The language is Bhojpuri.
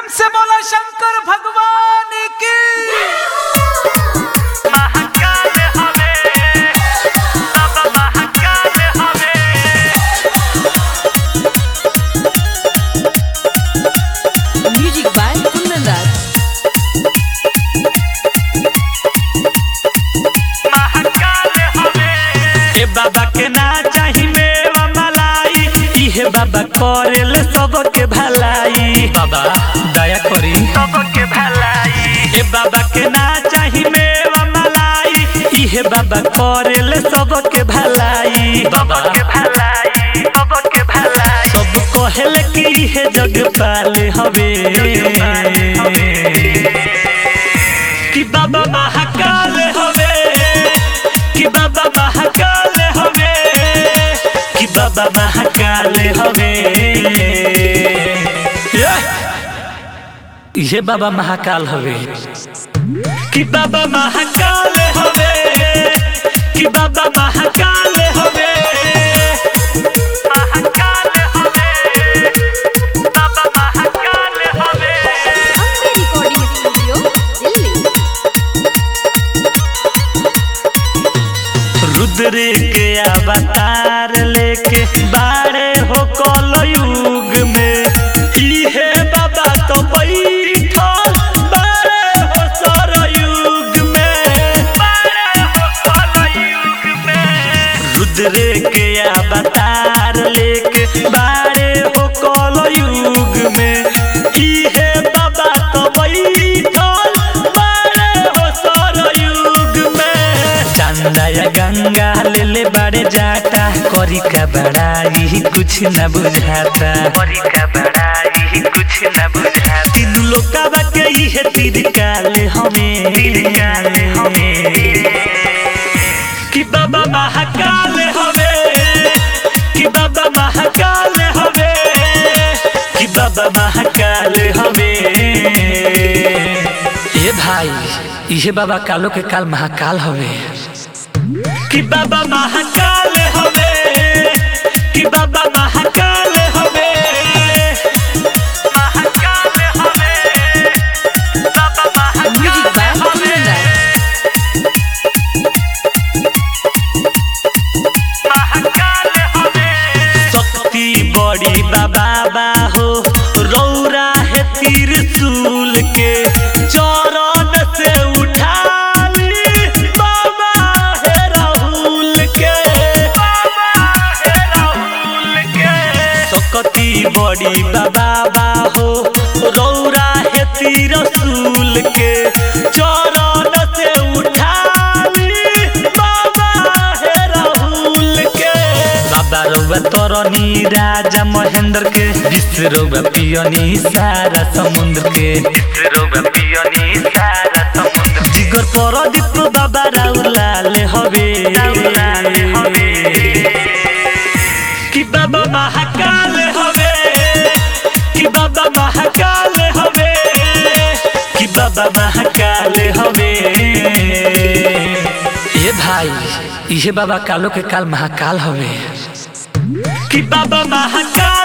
प्रेम से बोला शंकर भगवान की महाकाल हवे बाबा महाकाल हवे Music by Kundan Raj. Mahakal हवे ए बाबा के ना चाही मेवा मलाई इहे बाबा करेल सबके भलाई बाबा दया करी सबके भलाई ए बाबा के ना चाही मेवा मलाई इहे बाबा करेल सबके भलाई बाबा सबके भलाई सबके भलाई सब कहेल कि इहे जग पाले हवे कि बाबा महाकाल हवे कि बाबा महाकाल हवे कि बाबा महाकाल हवे ये बाबा महाकाल हवे कि बाबा महाकाल हवे कि बाबा महाकाल हवे महाकाल हवे बाबा महाकाल हवे Ambe Recording Studio, Delhi. Rudra के अवतार लेके बारे हो कल युग में इहे बाबा तो बैठल बारे हो सर युग में बारे हो कलयुग में रुद्र के अवतार लेके बारे हो कल युग में इहे बाबा तो बैठल बारे हो सर युग में चंदा या गंगा ले ले बड़े जाटा करी का बड़ाई कुछ न बुझाता परी का बड़ाई कुछ न बुझा तीन लोका के इहे तीर काले हमें काले हमें। कि बाबा महाकाल हवे कि बाबा महाकाल हवे कि बाबा महाकाल हवे ए भाई इहे बाबा कालो के काल महाकाल हवे कि बाबा महाकाल हवे कि बाबा महाकाल हवे महाकाल हवे बाबा Music by महाकाल हवे Kundan Raj. महाकाल हवे शक्ति बड़ी बाबा हो रौरा है त्रिशूल के चरण से उठाली बाबा है राहुल के बाबा है राहुल के शक्ति बड़ी बाबा हो रौरा है त्रिशूल के चरण से उठाली बाबा है राहुल के बाबा रौबा तरनी राजा महेंद्र के विश्व रौबा पियनी सारा समुद्र के रोबा पियोनी सारा समुद्र जिगर परदीप बाबा राउलाल हवे राउलाल हवे। कि बाबा महाकाल हवे कि बाबा महाकाल हवे कि बाबा महाकाल हवे ए भाई इहे बाबा कालो के काल महाकाल हवे कि बाबा महाकाल